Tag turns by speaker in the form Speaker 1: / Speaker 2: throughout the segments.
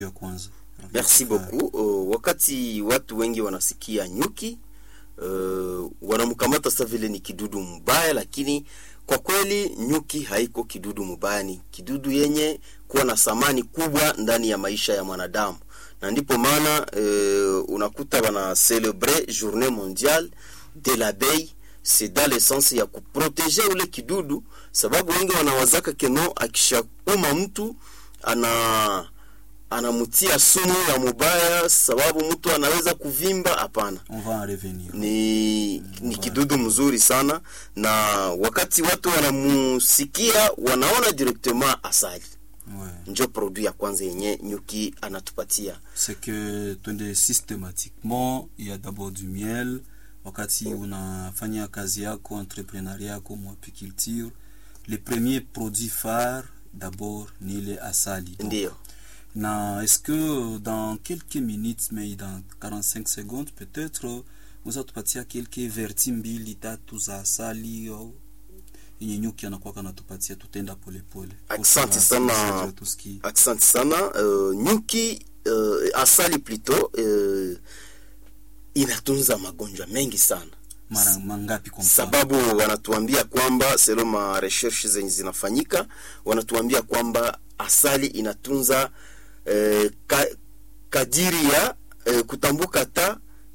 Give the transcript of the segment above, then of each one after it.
Speaker 1: ya kwanza.
Speaker 2: Merci beaucoup. Uh, wakati watu wengi wanasikia nyuki uh, wanamkamata sa vile ni kidudu mbaya, lakini kwa kweli nyuki haiko kidudu mbaya, ni kidudu yenye kuwa na thamani kubwa ndani ya maisha ya mwanadamu, na ndipo maana uh, unakuta wana celebre journée mondiale de l'abeille c'est dans le sens ya kuproteje ule kidudu, sababu wengi wanawazaka keno akishauma mtu ana anamtia sumu ya mubaya, sababu mtu anaweza kuvimba. Hapana,
Speaker 1: On va en revenir.
Speaker 2: ni, ni kidudu mzuri sana, na wakati watu wanamusikia wanaona directement asali
Speaker 1: Ouais.
Speaker 2: njo produit ya kwanza yenye nyuki anatupatia.
Speaker 1: c'est que twende systématiquement il y a d'abord du miel wakati unafanya kazi yako entrepreneuria yako mwapiculture le premier produit phare d'abord ni ile asali Donc,
Speaker 2: Ndiyo,
Speaker 1: na est-ce que dans quelques minutes mais dans 45 secondes peut-être unaweza tupatia quelques verti mbili tatu za asali au yenye nyuki anakuwa kanatupatia tutenda polepole
Speaker 2: Asante sana.
Speaker 1: tusikie
Speaker 2: asante sana. Uh, nyuki uh, asali plutôt uh, inatunza magonjwa mengi sana
Speaker 1: mara mangapi kwa mfano
Speaker 2: sababu wanatuambia kwamba selo ma recherche zenye zinafanyika wanatuambia kwamba asali inatunza eh, ka, kadiri ya eh, kutambuka ta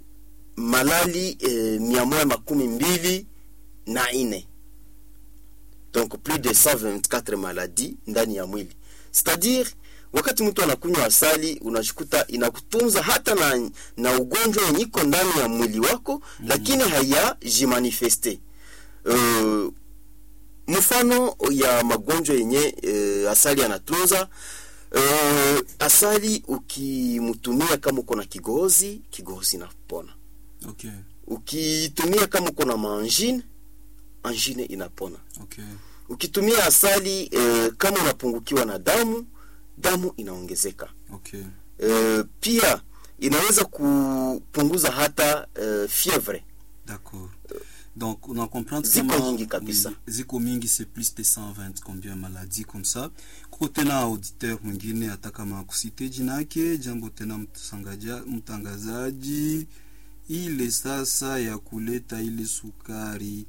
Speaker 2: malali eh, mia moja makumi mbili na ine donc plus de 124 maladies ndani ya mwili c'est-à-dire wakati mtu anakunywa asali unashikuta inakutunza hata na, na ugonjwa yenye iko ndani ya mwili wako mm. lakini hayajimanifeste uh, mfano ya magonjwa yenye uh, asali anatunza uh, asali ukimtumia kama uko na kigozi kigozi inapona
Speaker 1: okay
Speaker 2: ukitumia kama uko na maangine angine inapona
Speaker 1: okay
Speaker 2: ukitumia asali eh, kama unapungukiwa na damu damu inaongezeka
Speaker 1: okay
Speaker 2: eh, pia inaweza kupunguza hata eh, fievre
Speaker 1: D'accord. Donc, on en comprend
Speaker 2: Ziko
Speaker 1: kama-
Speaker 2: mingi kabisa.
Speaker 1: oui, ziko mingi c'est plus de 120 combien maladies comme ça. Kuko tena auditeur mwingine hata kama kusite jina yake, jambo tena mtangaja- mtangazaji, ile sasa ya kuleta ile sukari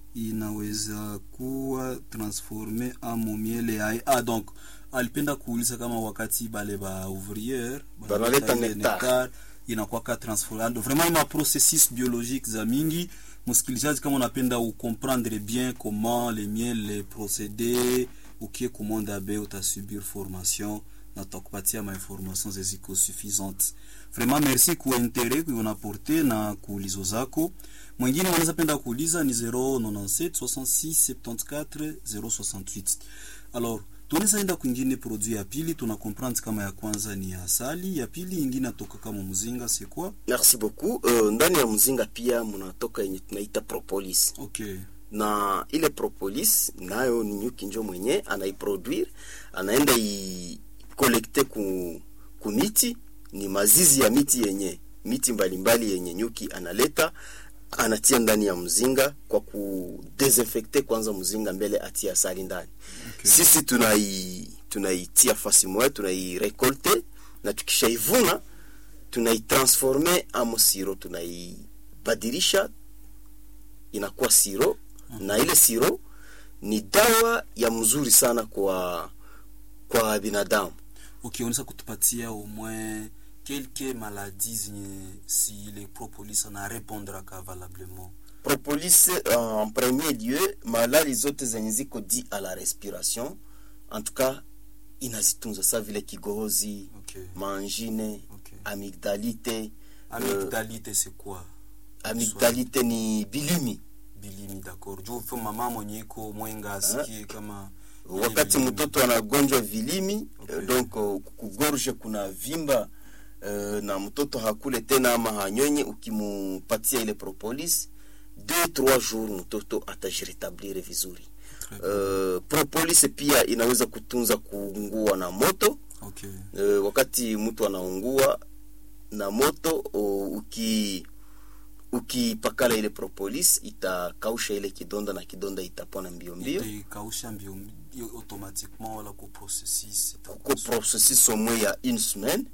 Speaker 1: inaweza kuwa transforme amo miele ya ah, donc alipenda kuuliza kama wakati bale ba ouvrière
Speaker 2: Banaleta
Speaker 1: ile
Speaker 2: nectar.
Speaker 1: nectar inakuwaka transformado vraiment ma processus biologique za mingi msikilizaji kama unapenda ucomprendre bien comment les miel les procédés ukie kumonde abe utasubir formation na tutakupatia mainformation zeziko suffisante vraiment merci ku interet kuunaporte na kuulizo zako mwingine wanaweza penda kuuliza ni 097 66 74 068 alors tunaweza enda kwingine produit ya pili tuna comprendre kama ya kwanza ni ya asali ya pili ingine atoka kama mzinga c'est quoi
Speaker 2: merci beaucoup uh, ndani ya mzinga pia mnatoka yenye tunaita propolis
Speaker 1: okay
Speaker 2: na ile propolis nayo ni nyuki njo mwenye anaiproduire anaenda ikolekte ku, ku miti ni mazizi ya miti yenye miti mbalimbali yenye nyuki analeta anatia ndani ya mzinga kwa kudesinfecte kwanza mzinga mbele atie asali ndani
Speaker 1: Okay.
Speaker 2: sisi tunai tunaitia fasi moya tunairekolte na tukishaivuna tunaitransforme amo siro tunaibadilisha inakuwa siro na ile siro ni dawa ya mzuri sana kwa kwa binadamu
Speaker 1: okay unaweza kutupatia au moins quelques maladies zenye si le propolis ana répondraka valablement
Speaker 2: propolis uh, en premier lieu malali zote zenye ziko di à la respiration en tout cas inazitunza sa vile kigozi
Speaker 1: okay
Speaker 2: mangine
Speaker 1: okay
Speaker 2: amigdalite
Speaker 1: amygdalite c'est quoi
Speaker 2: amigdalite ni bilimi
Speaker 1: bilimi d'accord juu fo mama mwenye iko mwenga asikie kama ile
Speaker 2: wakati
Speaker 1: bilimi.
Speaker 2: mtoto anagonjwa vilimi
Speaker 1: Okay.
Speaker 2: okay. donc uh, kugorge kuna vimba uh, na mtoto hakule tena ama hanyonye ukimupatia ile propolis deux trois jours mtoto atajiretablir vizuri
Speaker 1: Très bien.
Speaker 2: uh, propolis pia inaweza kutunza kuungua na moto
Speaker 1: okay
Speaker 2: uh, wakati mtu anaungua na moto uh, uki ukipakala ile propolis itakausha ile kidonda na kidonda itapona mbio mbio
Speaker 1: itaikausha mbio mbio automatiquement wala ku processus
Speaker 2: kuko processus au moins ya une semaine